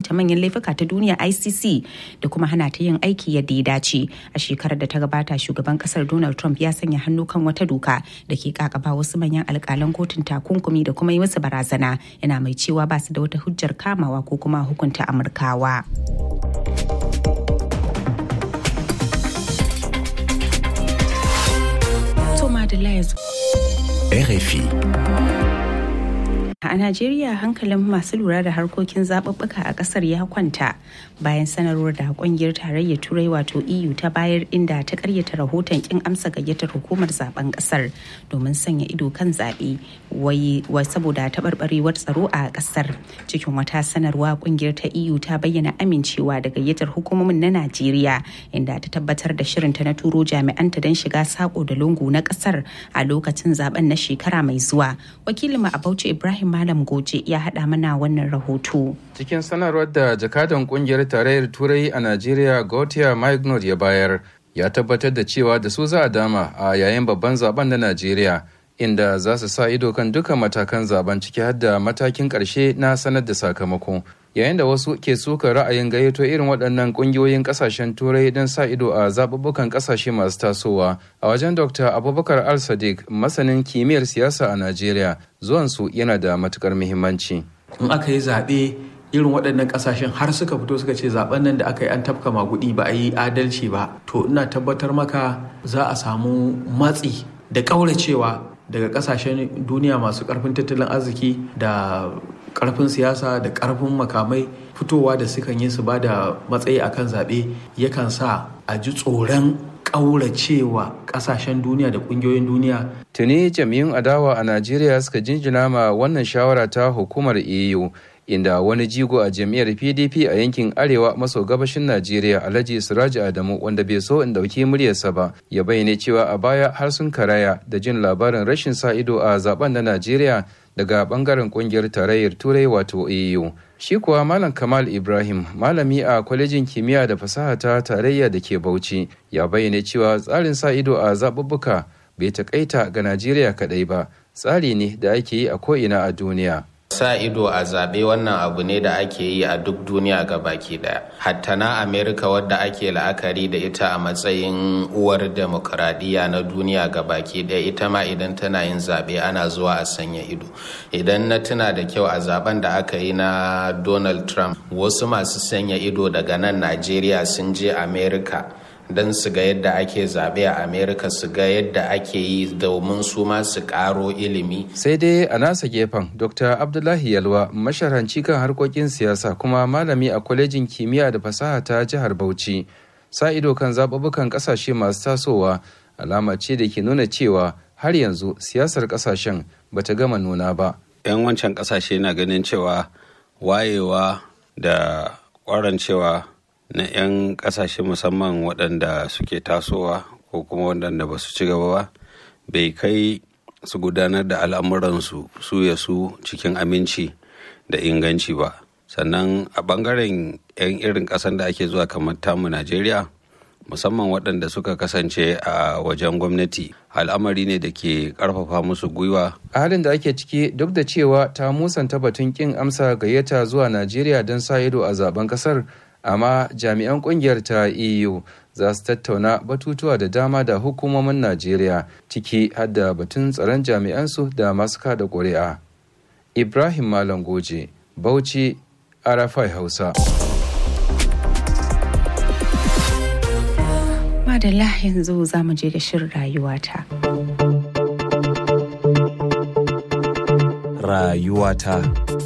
hukunta manyan laifuka ta duniya icc da kuma hana ta yin aiki yadda ya dace a shekarar da ta gabata shugaban kasar donald trump ya sanya hannu kan wata doka da ke kakaba wasu manyan alkalan kotun takunkumi da kuma yi musu barazana yana mai cewa ba su da wata hujjar kamawa ko kuma hukunta amurkawa. RFI. A Najeriya hankalin masu lura da harkokin zaɓuɓɓuka a ƙasar ya kwanta bayan sanarwar da ƙungiyar tarayyar turai wato EU ta bayar inda ta karyata rahoton kin amsa gayyatar hukumar zaben ƙasar domin sanya ido kan zaɓe wai saboda taɓarɓarewar tsaro a ƙasar. Cikin wata sanarwa ƙungiyar ta EU ta bayyana amincewa da gayyatar hukumomin na Najeriya inda ta tabbatar da shirinta na turo jami'anta don shiga sako da lungu na ƙasar a lokacin zaben na shekara mai zuwa. Wakilinmu a Bauchi Ibrahim Malam Goje ya haɗa mana wannan rahoto. Cikin sanarwar da jakadan kungiyar tarayyar Turai a Najeriya Gautier Magnod ya bayar, ya tabbatar da cewa da su za a dama a yayin babban zaben na Najeriya, inda za su sa ido kan dukkan matakan zaben ciki har da matakin ƙarshe na sanar da sakamako. Yayin da wasu ke suka ra'ayin gayyato irin waɗannan ƙungiyoyin ƙasashen Turai don sa ido a zaɓuɓɓukan ƙasashe masu tasowa, a wajen Dr. Abubakar Al-Sadiq, masanin kimiyyar siyasa a Najeriya, zuwansu yana da matukar muhimmanci. In aka yi zaɓe irin waɗannan ƙasashen har suka fito suka ce zaɓen nan da aka yi an tafka magudi ba a yi adalci ba to ina tabbatar maka za a samu matsi da ƙauracewa daga ƙasashen duniya masu ƙarfin tattalin arziki da ƙarfin siyasa da ƙarfin makamai fitowa da sukan yi su ba da matsayi akan zaɓe yakan sa a ji tsoron ƙauracewa ƙasashen duniya da ƙungiyoyin duniya. Tuni jami'un adawa a Najeriya suka jinjina ma wannan shawara ta hukumar EU inda wani jigo a jam'iyyar PDP a yankin arewa maso gabashin Najeriya Alhaji Siraji Adamu wanda bai so in dauki muryarsa ba ya bayyana cewa a baya har sun karaya da jin labarin rashin sa ido a zaben na Najeriya daga bangaren kungiyar tarayyar Turai wato EU. Shi kuwa Malam Kamal Ibrahim, malami a kwalejin kimiyya da fasaha ta tarayya da ke Bauchi, ya bayyana cewa tsarin sa ido a zaɓuɓɓuka bai taƙaita ga Najeriya kaɗai ba, tsari ne da ake yi a ko'ina a duniya. sa ido a zaɓe wannan abu ne da ake yi a duk duniya ga baki daya hatta na amerika wadda ake la'akari da ita a matsayin uwar demokuraɗiyya na duniya ga baki daya ita ma idan tana yin zaɓe ana zuwa a sanya ido idan na tuna da kyau a zaben da aka yi na donald trump wasu masu sanya ido daga nan najeriya sun je amerika don su ga yadda ake zaɓe a amerika su ga yadda ake yi domin su ma su ƙaro ilimi sai dai a nasa gefen dr abdullahi yalwa masharanci kan harkokin siyasa kuma malami a kwalejin kimiyya da fasaha ta jihar bauchi sa ido kan zaɓuɓɓukan ƙasashe masu tasowa alama ce da ke nuna cewa har yanzu siyasar ƙasashen bata gama nuna ba 'yan wancan ƙasashe na ganin cewa wayewa da ƙwarancewa na 'yan kasashe musamman waɗanda suke tasowa ko kuma waɗanda ba su ci gaba ba bai kai su gudanar da al'amuransu su ya su cikin aminci da inganci ba sannan a ɓangaren 'yan irin ƙasar da ake zuwa kamar tamu najeriya musamman waɗanda suka kasance a wajen gwamnati al'amari ne da ke ƙarfafa musu gwiwa a halin da ake ciki duk da cewa ta musanta batun kin amsa gayyata zuwa najeriya don sa ido a zaben kasar amma jami'an kungiyar ta eu za su tattauna batutuwa da dama da hukumomin najeriya ciki har da batun tsaron jami'ansu da masu kada ƙuri'a ibrahim malam goje bauchi arafai hausa madalla yanzu za mu je da shirin rayuwata rayuwata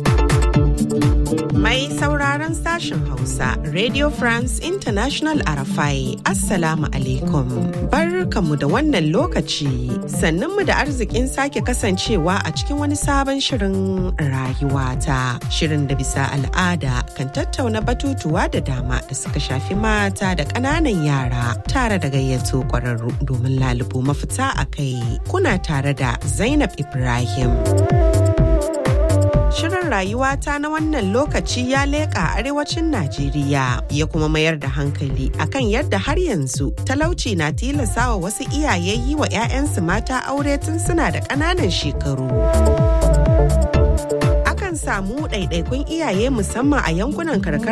Mai sauraron sashen Hausa, Radio France International Arafai, Assalamu alaikum. Barkamu da wannan lokaci, sannunmu da arzikin sake kasancewa a cikin wani sabon shirin rayuwata. Shirin da bisa al'ada kan tattauna batutuwa da dama da suka shafi mata da ƙananan yara tare da gayyato ƙwararru domin lalubo mafita a kai. Kuna tare da Zainab Ibrahim. Shirin rayuwata na wannan lokaci ya leƙa arewacin Najeriya ya kuma mayar da hankali akan yadda har yanzu talauci na tilasawa wasu iyaye yi wa 'ya'yansu mata aure tun suna da ƙananan shekaru. Akan samu ɗaiɗaikun iyaye musamman a yankunan karkara